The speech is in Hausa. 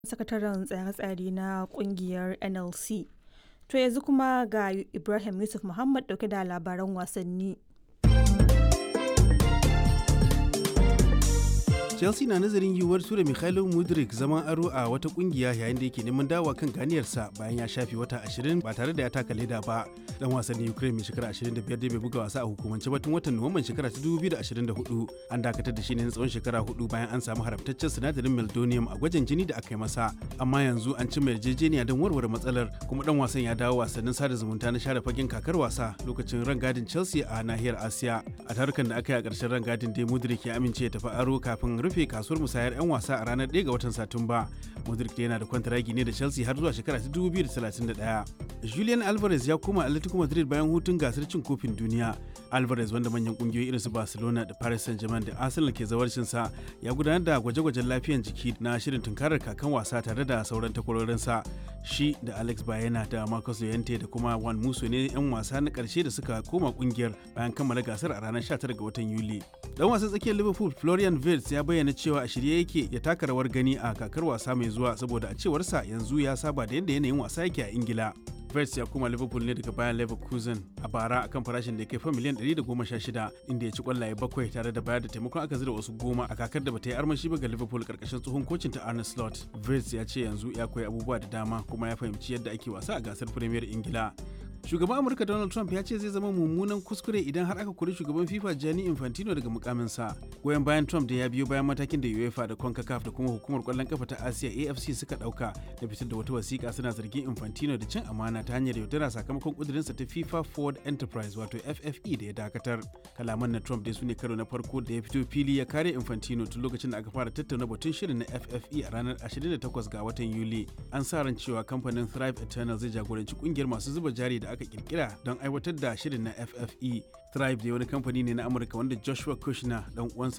sakataren tsare-tsare na kungiyar nlc to yanzu kuma ga ibrahim yusuf muhammad dauke da labaran wasanni chelsea na nazarin yiwuwar tura mikhailo mudrik zaman aro a wata kungiya yayin da yake neman dawa kan ganiyarsa bayan ya shafe wata 20 ba tare da ya taka leda ba dan wasannin ukraine mai shekara 25 da bai buga wasa a hukumance ba tun watan nuwamban shekara ta 2024 an dakatar da shi ne na tsawon shekara hudu bayan an samu haramtaccen sinadarin meldonium a gwajin jini da aka yi masa amma yanzu an cimma yarjejeniya don warware matsalar kuma dan wasan ya dawo wasannin sada zumunta na share fagen kakar wasa lokacin rangadin chelsea a nahiyar asiya a tarukan da aka yi a ƙarshen rangadin dai mudrik ya amince ya tafi aro kafin rufe kasuwar musayar 'yan wasa a ranar 1 ga watan Satumba. Modric yana da kwantaragi ne da Chelsea har zuwa shekara ta 2031. Julian Alvarez ya koma Atletico Madrid bayan hutun gasar cin kofin duniya. Alvarez wanda manyan kungiyoyi irin su Barcelona da Paris Saint-Germain da Arsenal ke zawarcin sa ya gudanar da gwaje-gwajen lafiyan jiki na shirin tunkarar kakan wasa tare da sauran takwarorinsa. Shi da Alex Bayena da Marcus Llorente da kuma Juan Musso ne 'yan wasa na karshe da suka koma kungiyar bayan kammala gasar a ranar 19 ga watan Yuli. Dan wasan tsakiyar Liverpool Florian Wirtz ya bayyana cewa a shirye yake ya taka rawar gani a kakar wasa mai zuwa saboda a cewarsa yanzu ya saba da yadda yanayin wasa yake a Ingila. Vets ya koma Liverpool ne daga bayan Leverkusen a bara akan farashin da ya kai fa miliyan 116 inda ya ci kwallaye bakwai tare da bayar da taimakon aka zira wasu goma a kakar da bata yi armashi ba ga Liverpool karkashin tsohon kocin ta Arne Slot. Vets ya ce yanzu ya koyi abubuwa da dama kuma ya fahimci yadda ake wasa a gasar Premier Ingila. shugaban amurka donald trump ya ce zai zama mummunan kuskure idan har aka kori shugaban fifa gianni infantino daga mukaminsa goyon bayan trump da ya biyo bayan matakin da uefa da concacaf da kuma hukumar kwallon kafa ta asiya afc suka dauka da fitar da wata wasiƙa suna zargin infantino da cin amana ta hanyar yaudara sakamakon kudurinsa ta fifa forward enterprise wato ffe da ya dakatar kalaman na trump dai su ne karo na farko da ya fito fili ya kare infantino tun lokacin da aka fara tattauna batun shirin na ffe a ranar 28 ga watan yuli an sa ran cewa kamfanin thrive eternal zai jagoranci kungiyar masu zuba jari da aka kirkira don aiwatar da shirin na FFE. Thrive da wani kamfani ne na Amurka wanda Joshua Kushner dan uwansa